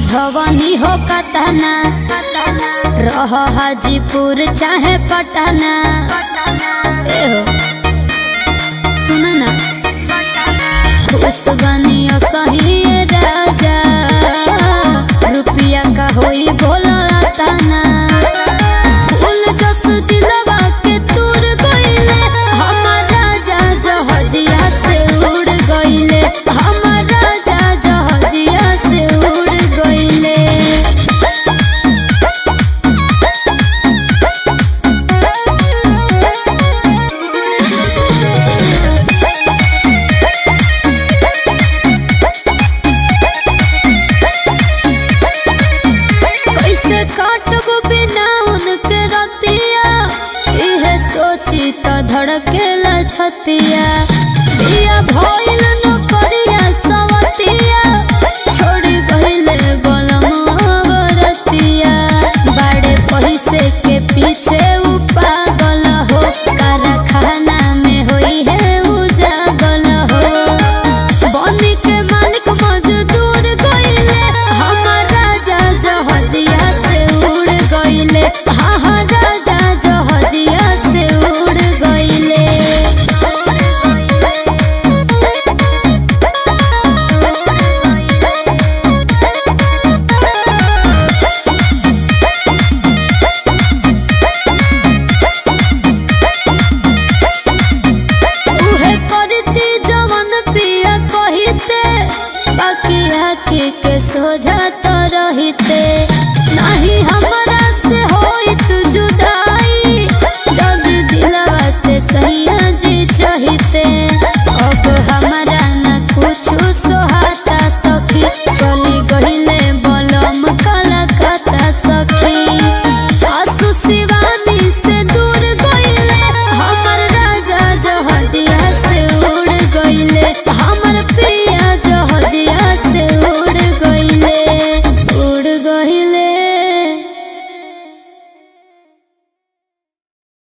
समझवनी हो कतना रह हाजीपुर चाहे पटना ए हो सुन ना खुश बनियो सही राजा रुपिया का होई बोला तना फूल जस दिलवा के तूर गइले हमर राजा जहजिया से उड़ गइले हमर राजा जहजिया से उड़ गइले कैसे काटब बिना उनके रतिया इहे सोची तो धड़केला छतिया बिया भइल न करिया सवतिया छोड़ी गइले बलमवा बरतिया बड़े पैसे के पीछे उ पागल हो कारखाना में होई है उजागल हो बनी के मालिक मजदूर गइले हमर राजा जहजिया से उड़ गइले हाँ हाँ राजा जहजिया से उड़ गइले उहे करती जवन पिया कहिते बाकी आखी के सोझत